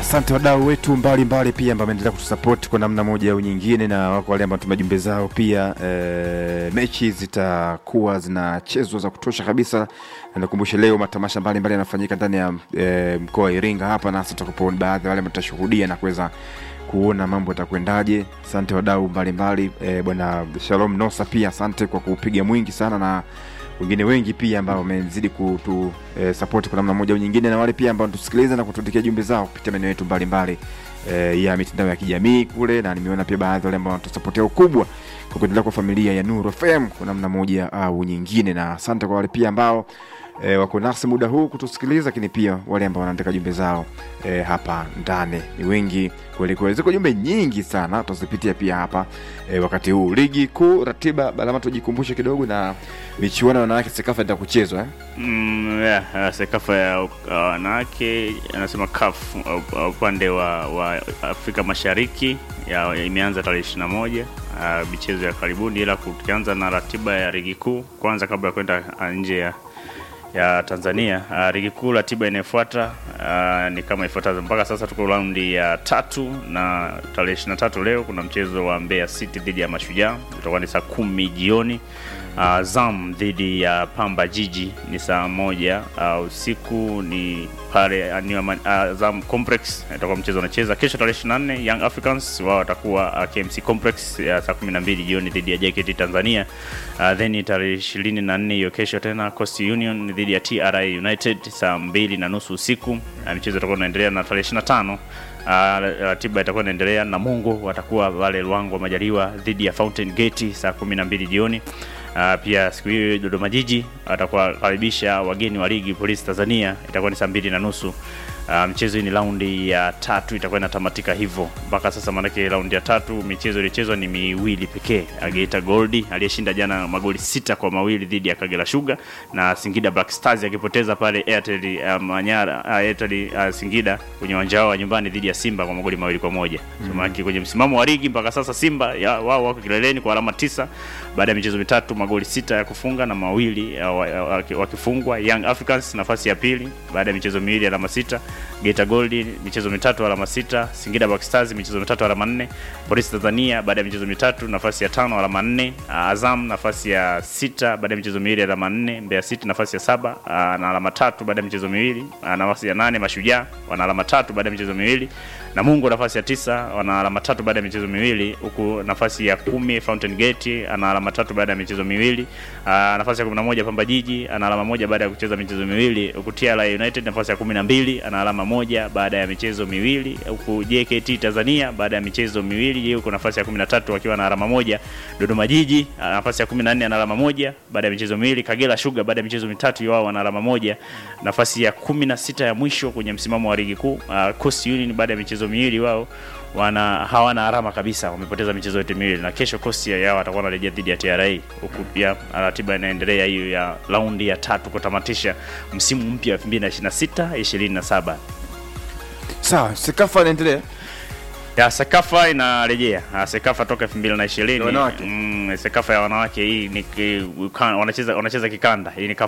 Asante wadau wetu mbalimbali pia ambao wameendelea kutusupport kwa namna moja au nyingine, na wako wale ambao tuma jumbe zao pia. E, mechi zitakuwa zinachezwa za kutosha kabisa. Na Nikumbushe leo matamasha mbalimbali yanafanyika ndani ya e, mkoa wa Iringa hapa, nasi tutakupa baadhi ya wale ambao tutashuhudia na kuweza kuona mambo yatakwendaje. Asante wadau mbalimbali e, bwana Shalom Nosa pia asante kwa kupiga mwingi sana na wengine wengi pia ambao wamezidi kutu eh, support kwa namna moja au nyingine, na wale pia ambao tusikiliza na kutuandikia jumbe zao kupitia maeneo yetu mbalimbali eh, ya mitandao ya kijamii kule, na nimeona pia baadhi wale ambao wanatusupport ukubwa kwa kuendelea kwa familia ya Nuru FM kwa namna moja au nyingine, na asante kwa wale pia ambao e, wako nasi muda huu kutusikiliza, lakini pia wale ambao wanaandika jumbe zao e, hapa ndani ni wengi kweli kweli, ziko jumbe nyingi sana, tutazipitia pia hapa e, wakati huu ligi kuu ratiba balama, tujikumbushe kidogo na michuano ya wanawake Sekafa ita kuchezwa eh? Mm, yeah, uh, Sekafa ya uh, wanawake anasema CAF uh, upande wa, wa Afrika Mashariki ya, imeanza tarehe ishirini na moja uh, michezo ya karibuni, ila tukianza na ratiba ya ligi kuu kwanza, kabla ya kwenda uh, nje ya ya Tanzania. Uh, ligi kuu ratiba inayofuata uh, ni kama ifuatavyo. Mpaka sasa tuko raundi ya tatu na tarehe 23 leo kuna mchezo wa Mbeya City dhidi ya Mashujaa, itakuwa ni saa kumi jioni. Uh, Zam dhidi ya Pamba Jiji ni saa moja uh, usiku ni pale uh, ni uh, Zam Complex itakuwa mchezo unacheza kesho tarehe 24. Young Africans wao watakuwa uh, KMC Complex ya saa 12 jioni dhidi ya JKT Tanzania. Uh, then tarehe 24 hiyo kesho tena Coast Union dhidi ya TRA United saa mbili na nusu usiku. Uh, michezo itakuwa inaendelea na tarehe 25 Uh, ratiba itakuwa inaendelea na Mungu watakuwa wale Luango Majaliwa dhidi ya Fountain Gate saa 12 jioni. Uh, pia siku hiyo Dodoma Jiji watakuwa karibisha wageni wa ligi Polisi Tanzania, itakuwa ni saa mbili na nusu. Uh, mchezo hii ni raundi ya tatu itakuwa inatamatika hivyo mpaka sasa, maanake raundi ya tatu michezo iliyochezwa ni miwili pekee. Geita Gold aliyeshinda jana magoli sita kwa mawili dhidi ya Kagera Sugar na Singida Black Stars akipoteza pale Airtel uh, Manyara uh, Airtel uh, Singida kwenye uwanja wao wa nyumbani dhidi ya Simba kwa magoli mawili kwa moja. Mm -hmm. So, maanake kwenye msimamo wa ligi mpaka sasa Simba ya, wao wako kileleni kwa alama tisa baada ya michezo mitatu, magoli sita ya kufunga na mawili wakifungwa. Young Africans nafasi ya pili baada ya michezo miwili alama sita. Geita Gold michezo mitatu alama sita. Singida Black Stars michezo mitatu alama nne. Polisi Tanzania baada ya michezo mitatu nafasi ya tano alama nne. Azam nafasi ya sita baada ya michezo miwili alama nne. Mbeya City nafasi ya saba na alama tatu baada ya michezo miwili. Nafasi ya nane Mashujaa wana alama tatu baada ya michezo miwili. Namungo nafasi ya tisa wana alama tatu baada ya michezo miwili, huku nafasi ya kumi Fountain Gate ana alama tatu baada ya michezo miwili. Aa, nafasi ya 11 Pamba Jiji ana alama moja baada ya kucheza michezo miwili, huku TRA United nafasi ya 12 ana alama moja baada ya michezo miwili, huku JKT Tanzania baada ya michezo miwili yeye huko nafasi ya 13 wakiwa na alama moja. Dodoma Jiji nafasi ya 14 ana alama moja baada ya michezo miwili. Kagera Sugar baada ya michezo mitatu wao wana alama moja. Nafasi ya 16 ya mwisho kwenye msimamo wa ligi kuu Coast Union baada ya michezo miwili wao wana hawana alama kabisa, wamepoteza michezo yote miwili, na kesho kosti yao watakuwa wanarejea dhidi ya TRA, huku pia ratiba inaendelea hiyo ya raundi ya tatu kutamatisha msimu mpya wa 2026 27. Sawa, Sekafa inaendelea ya Sekafa inarejea. Sekafa toka 2020 wanawake. mm, Sekafa ya wanawake hii ni wanacheza wanacheza kikanda. Hii ni